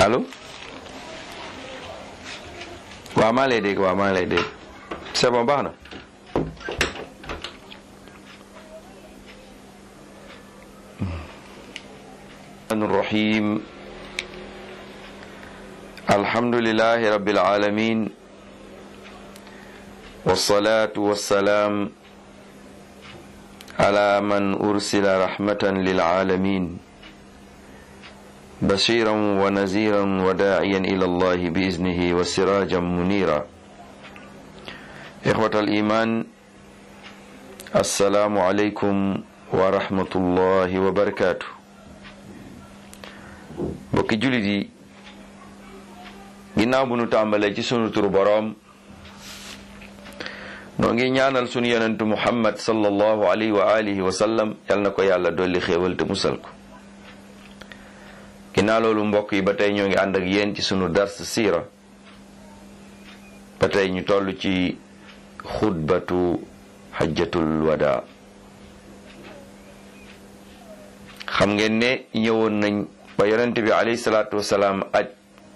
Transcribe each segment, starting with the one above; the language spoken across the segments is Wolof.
allo waaw maa lay dégg waaw maa lay dégg c'est bon baax na الرحيم الحمد لله رب العالمين والصلاة والسلام على من أرسل رحمة للعالمين بشيرا ونذيرا وداعيا إلى الله بإذنه وسراجا منيرا إخوة الإيمان السلام عليكم ورحمة الله وبركاته mbokki jullit yi ginnaaw bu nu tàmbalee ci sunu turu boroom noo ngi ñaanal sunu yonentu muhammad sallallahu alayhi wa alihi wa sallam yal na ko yàlla dolli xéewal te musal ko ginnaaw loolu mbokk yi ba tey ñoo ngi ànd ak yéen ci sunu dars siira ba tey ñu toll ci xutbatu xajjatul wada xam ngeen ne ñëwoon nañ ba yonent bi alayhi salaatu wasalaam aj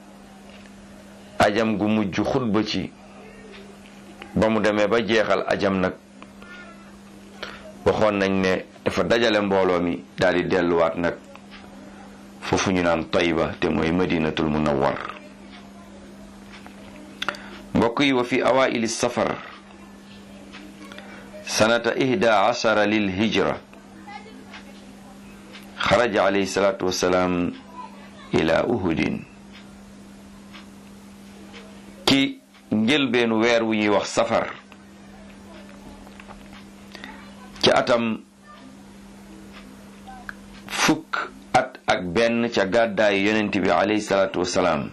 ajam gu mujj xutba ci ba mu demee ba jeexal ajam nag waxoon nañ ne dafa dajale mbooloo mi daal di delluwaat nag foofu ñu naan Tayba te mooy madinatul munawwar mbokk yi wa fi awaili safar sanata ihda ashara lil hijra xaraja alayhi salaatu wasalaam ila uhudin ci njëlbeenu weer wu ñuy wax safar ci atam fukk at ak benn ca gàddaayu yonent bi alayhi salaatu wasalaam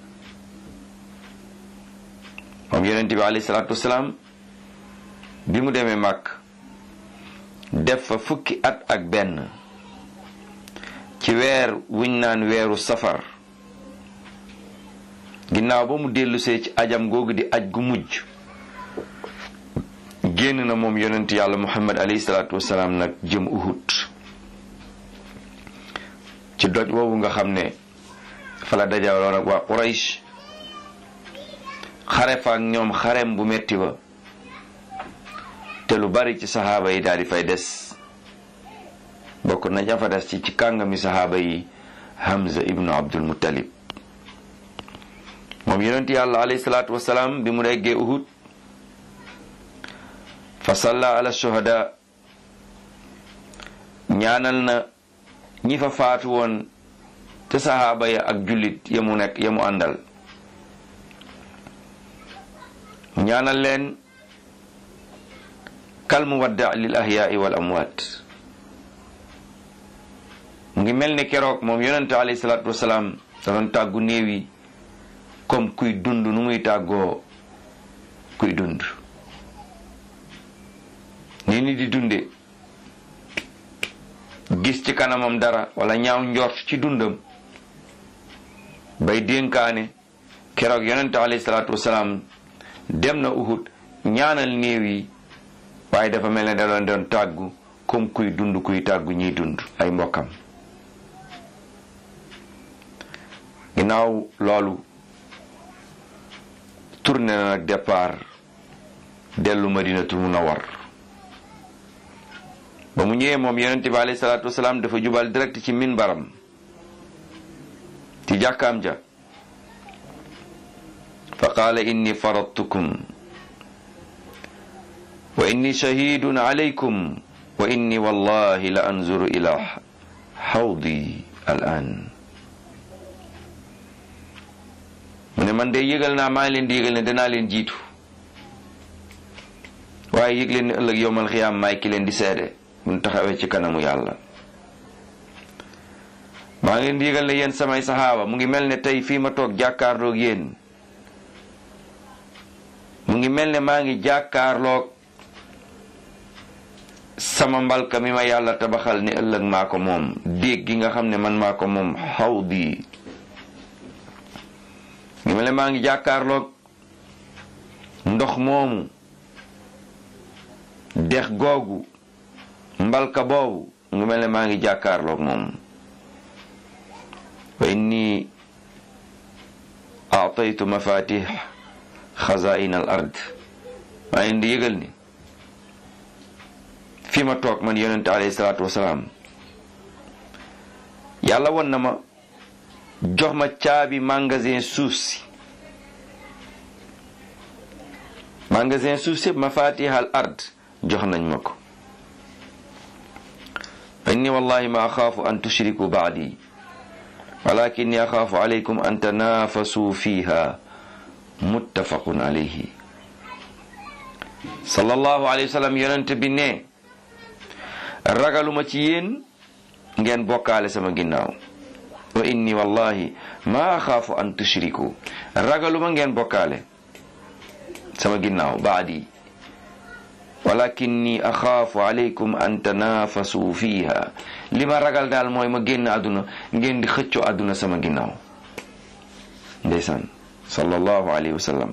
moom yonent bi alayhi salaatu wasalaam bi mu demee màkk def fa fukki at ak benn ci weer wuñ naan weeru safar ginnaaw ba mu dellusee ci ajam googu di aj gu mujj génn na moom yonent yàlla muhammad alayhi salaatu wasalaam nag jëm uhud ci doj woowu nga xam ne fa la dajaloon ak waa quraysh xare fa ak ñoom xarem bu metti ba te lu bari ci saxaaba yi daal di fay des bokk na jafa des ci ci kàngami saxaaba yi Hamza ibnu Abdul Muttalib moom yonent yàlla alayhi salaatu wasalaam bi mu nekkee Uhud fa salla ala shuhada ñaanal na ñi fa faatu woon te saxaaba ya ak jullit ya mu nekk ya mu àndal ñaanal leen kal muwadda lil ahyaai wal amwaat mu ngi mel ni keroog moom yonente alayhi salaatu wasalaam da doon tàggu néew yi comme kuy dund nu muy tàggoo kuy dund ni ni di dunde gis ci kanamam dara wala ñaaw njort ci dundam bay dénkaane keroog yonente alayhi salaatu wasalaam dem na Uhud ñaanal néew yi waaye dafa mel ne da doon doon tàggu comme kuy dund kuy tàggu ñiy dund ay mbokkam ginnaaw loolu tourné na nag départ dellu madinatul munawwar ba mu ñëwee moom yonente bi alayhi salaatu wasalaam dafa jubal direct ci minbaram ci jàkkaam ja fa qaala inni faradtukum wa inni shahidun alaykum wa inni wallahi la anzuru ila xawdi al an mu ne man de yëgal naa maa ngi leen di yëgal ne danaa leen jiitu waaye yëg leen ne ëllëg yowmal xiyaam maay ki leen di seede buñ taxawee ci kanamu yàlla maa ngi leen di yëgal ne yéen samay saxaaba mu ngi mel ne tey fii ma toog jàkkaarloog yéen mu ngi mel ne maa ngi jàkkaarloog sama mbalka mi ma yàlla tabaxal ni ëllëg maa ko moom déeg gi nga xam ne man maa ko moom xaw bi ngi mel ne maa ngi jàkkaarloog ndox moomu dex googu mbalka boobu ngi mel ne maa ngi jàkkaarloog moom wa inni aataytu mafatih xazain al ard maa leen di yëgal ni fi ma toog man yonente alayhi salaatu wasalaam yàlla won na ma jox ma caabi magasin suuf si magasin suuf si mafatih al ard jox nañ ma ko inni wallahi ma axaafu an tushriku baadi walakinni axaafu alaykum an tanafasu fiha muttafaqun alayhi sallallahu alayhi wa sallam yonent bi ne ragaluma ci yéen ngeen bokkaale sama ginnaaw wa inni wallahi ma axaafu an tushriku ragaluma ngeen bokkaale sama ginnaaw baadi walakinni axaafu alaykum an tanafasu fiha li ma ragal daal mooy ma génn àdduna ngeen di xëccoo àdduna sama ginnaaw ndeysaan sallallahu alayhi wa sallam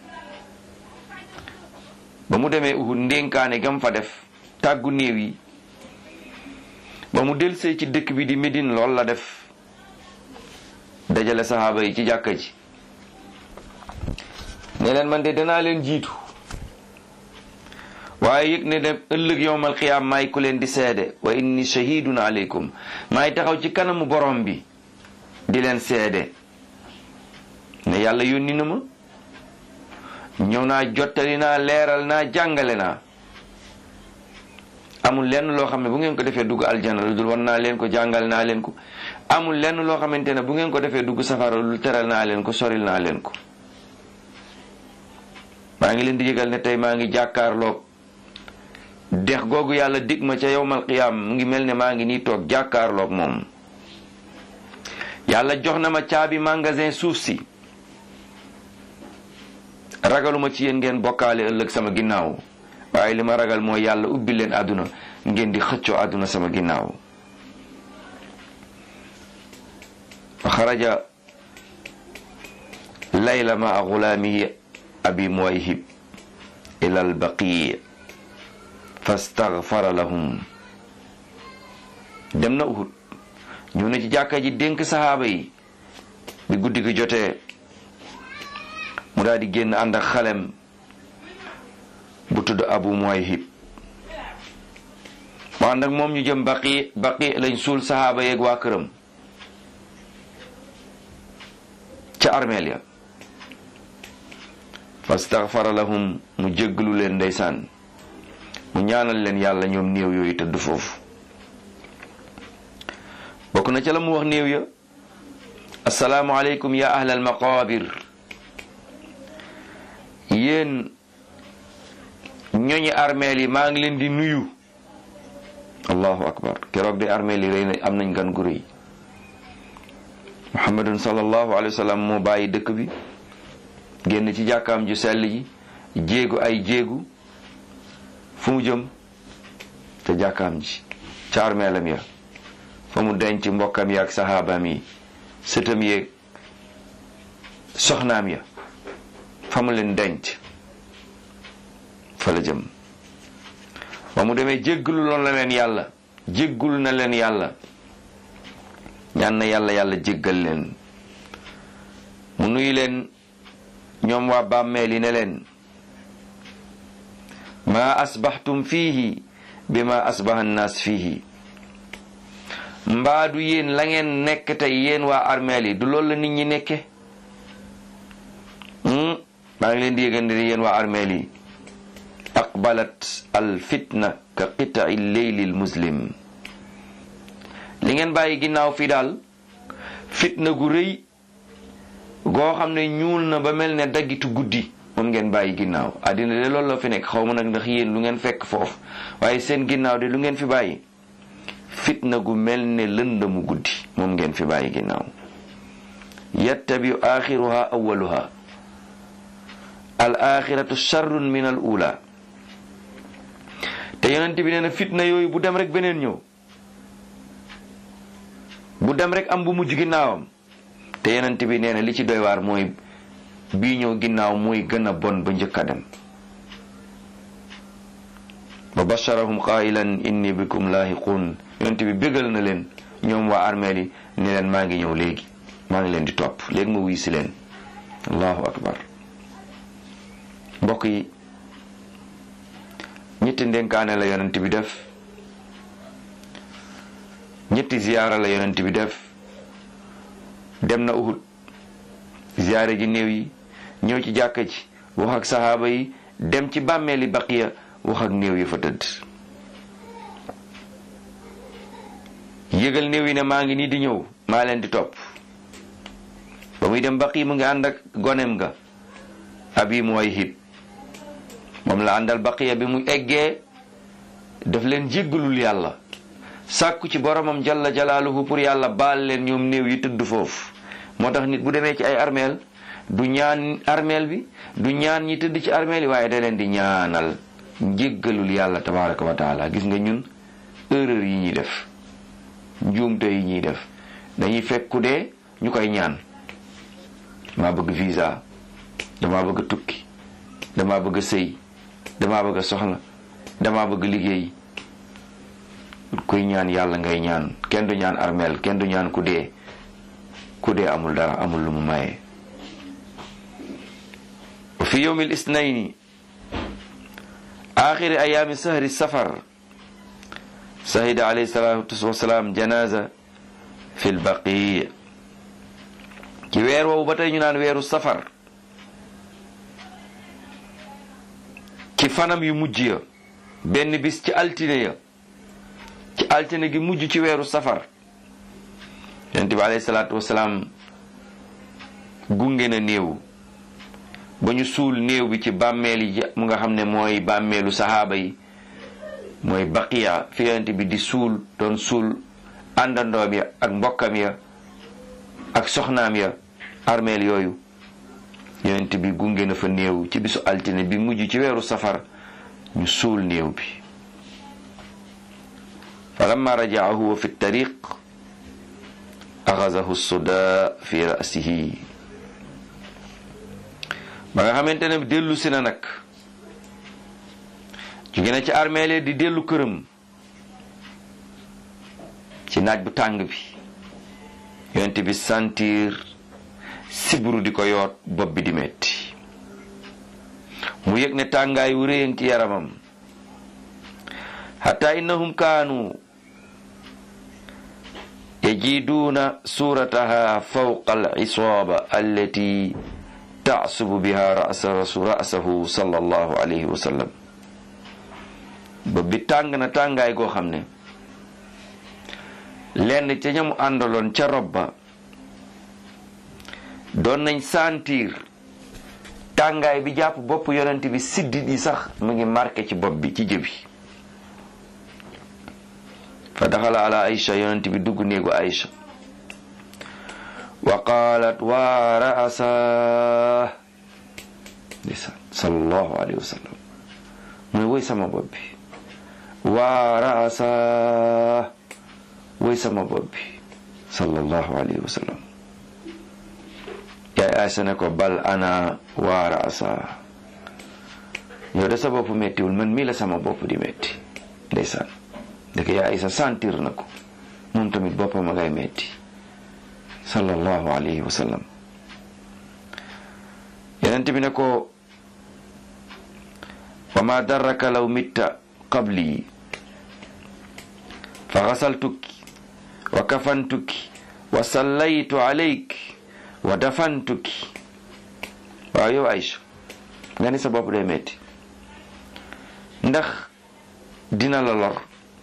ba mu demee Uhud ndénkaane gam fa def tàggu néew yi ba mu delsee ci dëkk bi di Médine lool la def dajale saxaaba yi ci jàkka ji ne leen man de danaa leen jiitu waaye yëg ne dem ëllëg yowmal qiyaam maay ku leen di seede wa inni shahidun aleykum maay taxaw ci kanamu borom bi di leen seede ne yàlla yónni na ma ñëw naa jottali naa leeral naa jàngale naa amul lenn loo xam ne bu ngeen ko defee dugg aljana lu dul wan naa leen ko jàngal naa leen ko amul lenn loo xamante ne bu ngeen ko defee dugg safara lu teral naa leen ko soril naa leen ko maa ngi leen di yëgal ne tey maa ngi jàkkaarloog dex googu yàlla dig ma ca yowmal qiyaam mu ngi mel ne maa ngi nii toog jàkkaarloog moom yàlla jox na ma caabi magasin suuf si ragaluma ci yéen ngeen bokkaale ëllëg sama ginnaaw waaye li ma ragal mooy yàlla ubbi leen àdduna ngeen di xëccoo àdduna sama ginnaaw fa xaraja layla ma gulaamihi abi muwayhib ila albaqi fastaghfara lahum dem na Uhud ñëw na ci jàkka ji dénk saxaaba yi bi guddi gi jotee mu daal di génn ànd ak xalem bu tudd abu muwayhib mu ànd ak moom ñu jëm baqi baqi lañ suul saxaaba yeeg waa këram ca armeel ya fastaghfara lahum mu jéggalu leen ndeysaan mu ñaanal leen yàlla ñoom néew yooyu tëdd foofu bokk na ca la mu wax néew ya assalaamu aleykum ya ahlal maqabir yéen ñoñi armeel yi maa ngi leen di nuyu allahu akbar keroog de armeel yi rëy na am nañ gan gu rëy muhammadun sallallahu alayhi wa sallam moo bàyyi dëkk bi génn ci jàkkaam ju sell ji jéegu ay jéegu fu mu jëm te jàkkaam ji ca armeelam ya fa mu denc mbokkam ya ak saxaabaam yi sëtam yeeg soxnaam ya fa mu leen denc fa la jëm ba mu demee jéggalu loon la leen yàlla jéggul na leen yàlla ñaan na yàlla yàlla jéggal leen mu nuyu leen ñoom waa bàmmeel yi ne leen maa asbaxtum fiihi bi ma asbaxa annaas fiihi mbaadu yéen la ngeen nekk tey yéen waa armeel yi du loolu la nit ñi nekke maa ngi leen di yëgandi yéen waa armeel yi aqbalat al fitna ka qita'i leyli al muslim li ngeen bàyyi ginnaaw fii daal fitna gu rëy goo xam ne ñuul na ba mel ne daggitu guddi moom ngeen bàyyi ginnaaw àddina de loolu la fi nekk xaw ma nag ndax yéen lu ngeen fekk foofu waaye seen ginnaaw de lu ngeen fi bàyyi fitna gu mel ne lëndëmu guddi moom ngeen fi bàyyi ginnaaw yattabiu axiruha awaluha al axiratu charrun min al ula te yonent bi nee na fitna yooyu bu dem rek beneen ñëw bu dem rek am bu mujj ginnaawam te yonent bi nee na li ci doy waar mooy bii ñëw ginnaaw mooy gën a bon ba njëkk a dem wa basharahum qailan inni bikum laahiqun yonent bi bégal na leen ñoom waa armeel yi ni leen maa ngi ñëw léegi maa ngi leen di topp léegi ma wuy si leen allahu akbar mbokk yi ñetti ndénkaane la yonent bi def ñetti ziyaara la yonent bi def dem na Uhud ziyaare ji néew yi ñëw ci jàkka ji wax ak saxaaba yi dem ci bàmmeeli baqiya wax ak néew yi fa tëdd yëgal néew yi ne maa ngi nii di ñëw maa leen di topp ba muy dem baqi mu ngi ànd ak gonem ga abi muwayhib moom la àndal baqiya bi mu eggee daf leen jéggalul yàlla sàkku ci boromam jalla jalaaluhu pour yàlla baal leen ñoom néew yi tëdd foofu moo tax nit bu demee ci ay armeel du ñaan armeel bi du ñaan ñi tëdd ci armeel yi waaye da leen di ñaanal jéggalul yàlla tabaraka wa taala gis nga ñun erreur yi ñuy def njuumte yi ñuy def dañuy fekku dee ñu koy ñaan dama bëgg visa dama bëgg tukki dama bëgg sëy dama bëgg soxna dama bëgg liggéey kuy ñaan yàlla ngay ñaan kenn du ñaan armeel kenn du ñaan ku dee ku dee amul dara amul lu mu maye wa fi yowmi lisnayni axiri ayaami sahri safar sahida alayhi salatu wasalaam janaza fi lbaqi ci weer woowu ba tey ñu naan weeru safar ci fanam yu mujj ya benn bis ci altine ya ci altine gi mujj ci weeru safar yonent bi alayhi salaatu wasalaam gunge na néew ba ñu suul néew bi ci bàmmeel yi mu nga xam ne mooy bàmmeelu saxaaba yi mooy baqiya fi yonent bi di suul doon suul àndandoom ya ak mbokkam ya ak soxnaam ya armeel yooyu yonent bi gunge na fa néew ci bisu altine bi mujj ci weeru safar ñu suul néew bi falamma rajaa huwa fi tariq axazahu suda fi rasihi ba nga xamante ne dellu si na nag jóge na ci armeele di dellu këram ci naaj bu tàng bi yonent bi sentir sibru di ko yoot bopp bi di metti mu yëg ne tàngaay wu réyang ci yaramam hatta innahum kaanu yajiduuna surataha fawqa al isaaba allati taasubu biha rasahu sallallahu alayhi wa sallam bopp bi tàng na tàngaay goo xam ne lenn ca ñamu àndaloon ca rob ba doon nañ sentir tàngaay bi jàpp bopp yonent bi siddit yi sax mu ngi marqué ci bopp bi ci jëbi fa daxala ala aïcha yonent bi dugg néegu aïcha wa qaalat waa raasa ndeysaan sallallahu alayhi wa sallam muy woy sama bopp bi waa raasa woy sama bopp bi sallallahu alayhi wa sallam yaay Aysa ne ko bal ana waa raasa yow de sa bopp mettiwul man mii la sama bopp di metti ndeysaan ndeke yaay Aysa sentir na ko moom tamit boppam a ngay metti sallallahu alayhi wa sallam yenent bi ne ko wa ma darraka law mitta qabli fa xasaltuki wa kafantuki wa sallaytu alayk wa dafantuki waaw yow Aïcha nga ni sa bopp day metti ndax dina la lor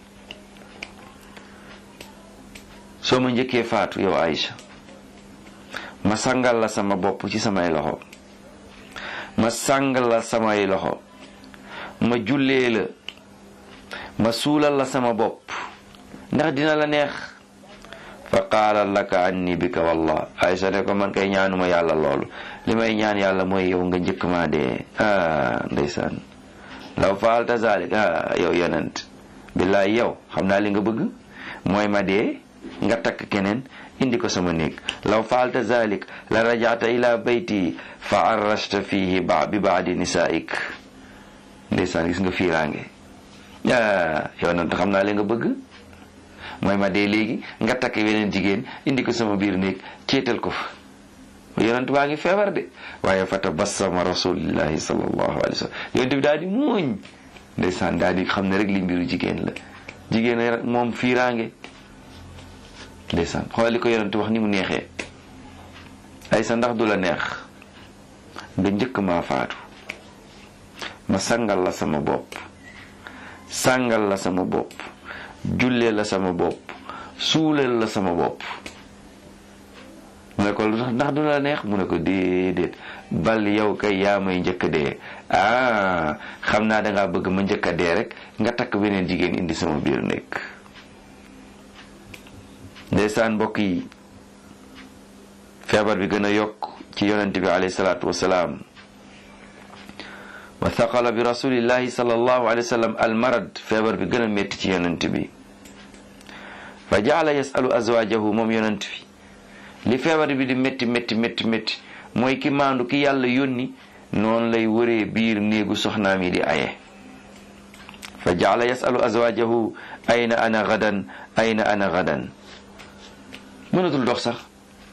soo ma njëkkee faatu yow Aïcha ma sangal la sama bopp ci samay loxo ma sangal la samay loxo ma jullee la ma suulal la sama bopp ndax dina la neex fa qaala laka anni bika wallah Aysa ne ko man kay ñaanuma yàlla loolu li may ñaan yàlla mooy yow nga njëkk maa dee ah ndeysaan law faalta zalik ah yow yonent billaay yow xam naa li nga bëgg mooy ma dee nga takk keneen indi ko sama néeg law faalta zalik la rajaata ila bayti fa arrasta fihi ba bi baadi nisaik ndeysaan gis nga fiiraange ah yonent xam naa li nga bëgg mooy ma dee léegi nga takk weneen jigéen indi ko sama biir néeg céetal ko fa yonent baa ngi feebar de waaye fa tabassama rasulillahi sallallahu alayhi wa sallam yonent bi daal di muuñ ndeysaan daal di xam ne rek li mbiru jigéen la jigéen rek moom fiiraange ndeysaan xoolal li ko yonent wax ni mu neexee ay sa ndax du la neex nga njëkk maa faatu ma sangal la sama bopp sàngal la sama bopp jullee la sama bopp suuleel la sama bopp mu ne ko lu tax ndax du la neex mu ne ko déedéet bal yow kay yaa may njëkk a dee ah xam naa dangaa bëgg ma njëkk a dee rek nga takk beneen jigéen indi sama biir nekk ndeysaan mbokk yi feebar bi gën a yokk ci yonent bi alayhi salaatu wasalaam wa thaqala bi rasulillahi sallallahu alayhi wa sallam almarad feebar bi gën a métti ci yonent bi fa jaala yasalu azwajahu moom yonent bi li feebar bi di métti métti métti métti mooy ki maandu ki yàlla yónni noonu lay wëree biir néegu soxnaam yi di aye fa jaala yasalu azwajahu ayna ana gadan ayna ana gadan mënatul dox sax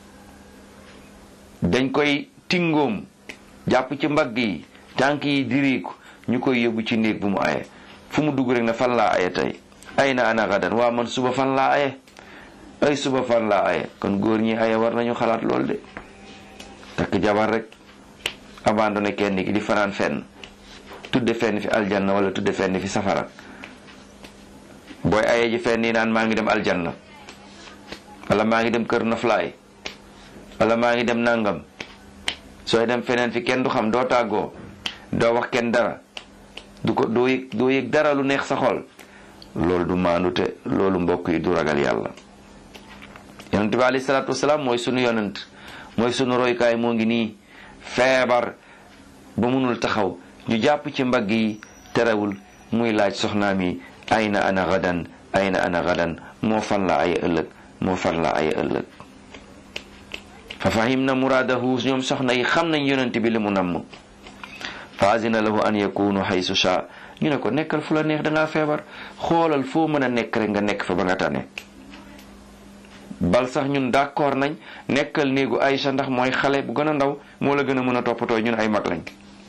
dañ koy tingoom jàpp ci mbagg yi tànk yi diriiku ñu koy yóbbu ci néeg bu mu aye fu mu dugg rek ne fan laa aye tey ayna ana gadan waa man suba fan laa aye ay suba fan laa aye kon góor ñi aye war nañu xalaat lool de takk jabar rek abandonné kenn ki di fanaan fenn tudde fenn fi aljanna wala tudde fenn fi safara booy aye ji fenn yi naan maa ngi dem aljanna wala maa ngi dem kër noflaay wala maa ngi dem nangam sooy dem feneen fi kenn du xam doo tàggoo doo wax kenn dara du ko doo yëg doo yëg dara lu neex sa xol loolu du maandute loolu mbokk yi du ragal yàlla yonent bi alayhi salaatu wasalaam mooy sunu yonent mooy sunu roykaay moo ngi nii feebar ba munul taxaw ñu jàpp ci mbagg yi terewul muy laaj soxnaam yi ayna ana gadan ayna ana gadan moo fan la ay ëllëg moo fan la ay ëllëg fa fahim na muraadahu ñoom soxna yi xam nañ yonent bi li mu namm fa azina lahu an yakunu haysu sha ñu ne ko nekkal fu la neex dangaa feebar xoolal foo mën a nekk rek nga nekk fa ba nga tane bal sax ñun d'accord nañ nekkal néegu Aïcha ndax mooy xale bu gën a ndaw moo la gën a mën a toppatoo ñun ay mag lañ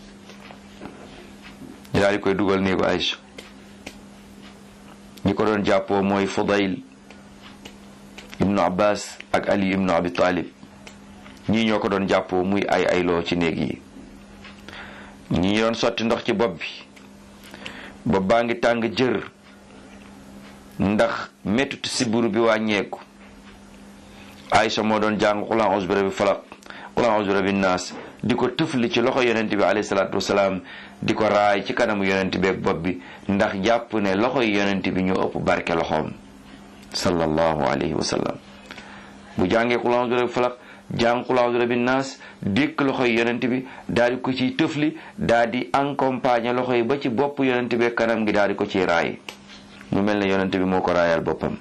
ñu daal di koy dugal néegu Aïcha ñi ko doon jàppoo mooy Fudayl ibnu Abbas ak Ali ibnu Abi Talib ñii ñoo ko doon jàppoo muy ay ayloo ci néeg yi ñi doon sotti ndox ci bopp bi bopp baa ngi tàng jër ndax mettut siburu bi wàññeeku Aïcha moo doon jàng qul a'uuzu bi rabbil falaq qul a'uuzu bi rabbin naas di ko tëfli ci loxo yonent bi alayhi salaatu wasalaam di ko raay ci kanamu yonent bi ak bopp bi ndax jàpp ne loxo yi yonent bi ñoo ëpp barke loxoom sallallahu alayhi wa sallam bu jàngee qul a'uuzu bi rabbil falaq jàng qul a'uuzu bi rabbin naas dékk loxo yi yonent bi daal di ko ciy tëfli daal di accompagner loxo yi ba ci bopp yonent bi ak kanam gi daal di ko ciy raay mu mel ne yonent bi moo ko raayal boppam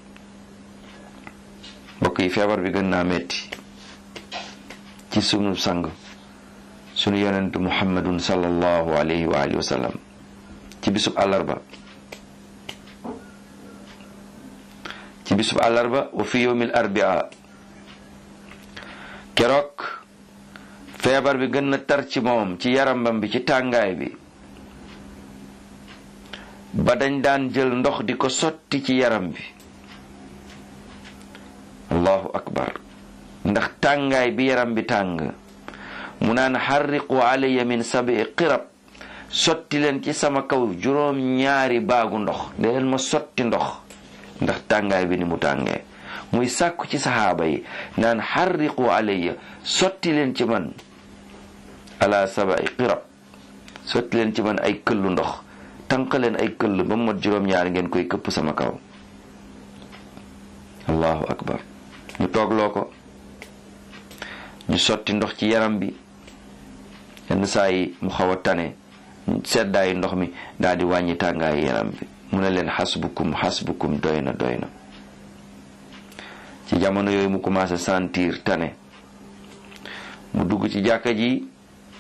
mbokk yi feebar bi gën naa metti ci sunu sang sunu yonent muhammadun sallallahu alayhi wa alihi wa sallam ci bisub àllarba ci bisub àllarba wa fi yawmil arbia keroog feebar bi gën na tar ci moom ci yarambam bi ci tàngaay bi ba dañ daan jël ndox di ko sotti ci yaram bi allahu akbar ndax tàngaay bi yaram bi tàng mu naan xarriqu alayya min sabi qirab sotti leen ci sama kaw juróom ñaari baagu ndox de leen ma sotti ndox ndax tàngaay bi ni mu tàngee muy sàkku ci saxaaba yi naan xarriqu alayya sotti leen ci man ala sabai qirab sotti leen ci man ay këllu ndox tànq leen ay këll ba mu mat juróom ñaari ngeen koy këpp sama kaw allahu akbar ñu toogloo ko ñu sotti ndox ci yaram bi yenn saa yi mu xaw a tane seddaayu ndox mi daal di wàññi tàngaayu yaram bi mu ne leen xasbukum xasbukum doy na doy na ci jamono yooyu mu commencé sentir tane mu dugg ci jàkka ji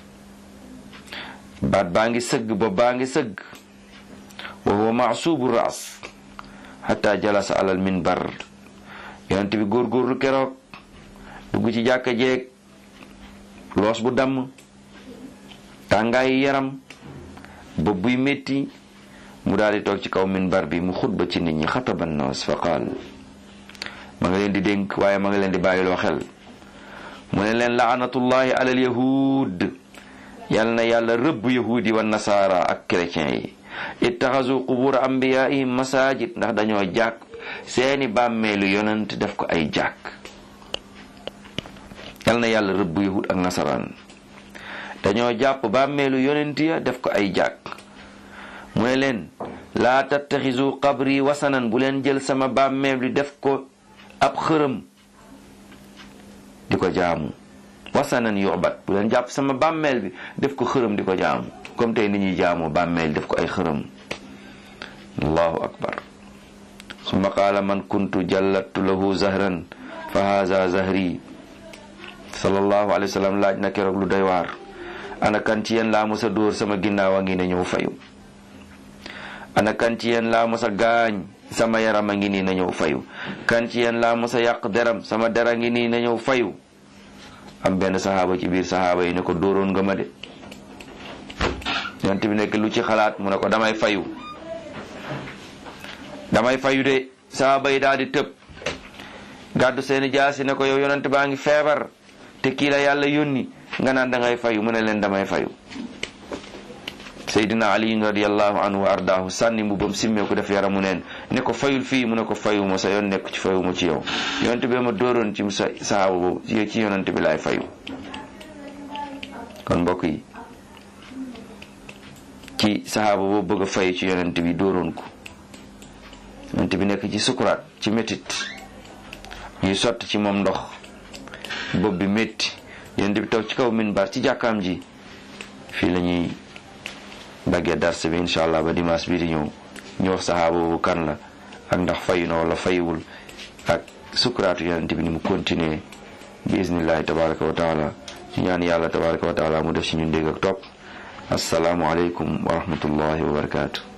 baat baa ngi sëgg ba baa ngi sëgg wa huwa maasubu ras xata jalasa alal minbar yonent bi góorgóorlu keroog dugg ci jàkka jeeg loos bu damm tàngaayi yaram bopp buy métti mu daal di toog ci kaw minbar bi mu xutba ci nit ñi xataba nnaas fa qaal ma nga leen di dénk waaye ma nga leen di bàyyiloo xel mu ne leen laanatullahi alal yahud yal na yàlla rëbb yahudi wa nasaara ak chrétiens yi ittaxasu qubur ambiyaihim masajid ndax dañoo jàkk seeni bàmmeelu yonent def ko ay jàkk yal na yàlla rëbb yahud ak nasaraan dañoo jàpp bàmmeelu yonent ya def ko ay jàkk mu ne leen laa tattaxisu qabri wasanan bu leen jël sama bàmmeel bi def ko ab xërëm di ko jaamu wasanan yuxbat bu leen jàpp sama bàmmeel bi def ko xërëm di ko jaamu comme tey ni ñuy jaamu bàmmeel def ko ay xërëm allahu akbar summa qaala man kuntu jallattu lahu zahran fa haza zahri sallallahu alayhi wa sallam laaj na keroog lu doy waar ana kan ci yéen laa mos a dóor sama ginnaaw a ngi ne ñëw fayu ana kan ci yéen laa mos a gaañ sama yaram a ngi nii na ñëw fayu kan ci yéen laa mos a yàq deram sama dera ngi nii na ñëw fayu am benn saxaaba ci biir saxaaba yi ne ko dóoroon nga ma de yonent bi nekk lu ci xalaat mu ne ko damay fayu damay fayu de saxaaba yi daal di tëb gàddu seeni jaasi ne ko yow yonent baa ngi feebar te kii la yàlla yónni nga naan dangay fayu mu ne leen damay fayu Seydina Ali radiallahu anhu wa ardaahu sànni mbubam simmee ko def yaramu neen ne ko fayul fii mu ne ko fayu ma sa yoon nekk ci fayu ma ci yow yonent bi ma dooroon ci sa sahaaba boobu ci yonent bi laay fayu kon mbokk yi ci sahaaba boobu bëgg a fayu ci yonent bi dooroon ko yonent bi nekk ci sukuraat ci métit ñuy sotti ci moom ndox bopp bi métti yonent bi toog ci kaw minbar ci jàkkaam ji fii la ñuy daggee dars bi incha allah ba dimanche bii di ñëw ñu wax saxaaba boobu kan la ak ndax fayu na wala fayuwul ak sukuraatu yonent bi ni mu continuer bi iznillahi tabaraka wa taala ñu ñaan yàlla tabaraka wa taala mu def ci ñun dégg ak topp asalaamu aleykum wa rahmatullahi wa barakaatu